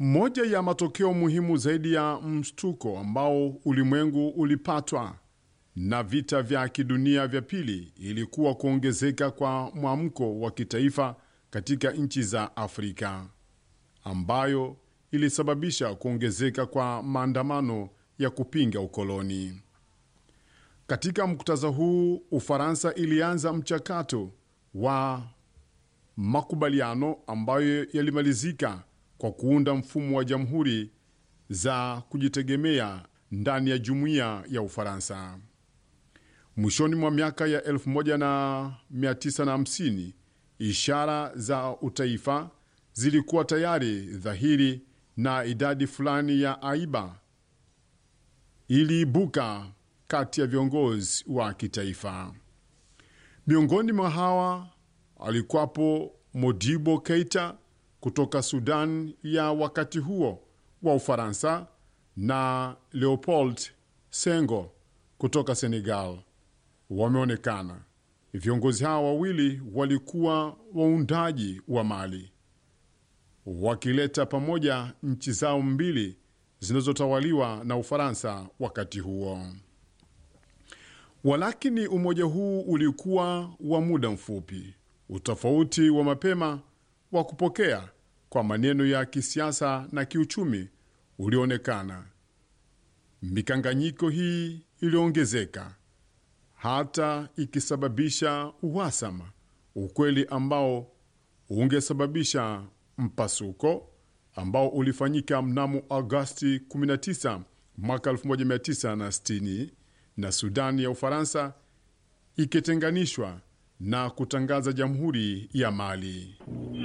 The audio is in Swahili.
Moja ya matokeo muhimu zaidi ya mshtuko ambao ulimwengu ulipatwa na vita vya kidunia vya pili ilikuwa kuongezeka kwa mwamko wa kitaifa katika nchi za Afrika, ambayo ilisababisha kuongezeka kwa maandamano ya kupinga ukoloni. Katika muktadha huu, Ufaransa ilianza mchakato wa makubaliano ambayo yalimalizika kwa kuunda mfumo wa jamhuri za kujitegemea ndani ya jumuiya ya Ufaransa. Mwishoni mwa miaka ya 1950 ishara za utaifa zilikuwa tayari dhahiri na idadi fulani ya aiba iliibuka kati ya viongozi wa kitaifa. Miongoni mwa hawa alikuwapo Modibo Keita kutoka Sudan ya wakati huo wa Ufaransa na Leopold Senghor kutoka Senegal. Wameonekana viongozi hawa wawili walikuwa waundaji wa Mali, wakileta pamoja nchi zao mbili zinazotawaliwa na Ufaransa wakati huo. Walakini umoja huu ulikuwa wa muda mfupi. Utofauti wa mapema wa kupokea kwa maneno ya kisiasa na kiuchumi ulionekana. Mikanganyiko hii iliongezeka hata ikisababisha uhasama, ukweli ambao ungesababisha mpasuko ambao ulifanyika mnamo Agosti 19 mwaka 1960 na Sudani ya Ufaransa ikitenganishwa na kutangaza jamhuri ya Mali.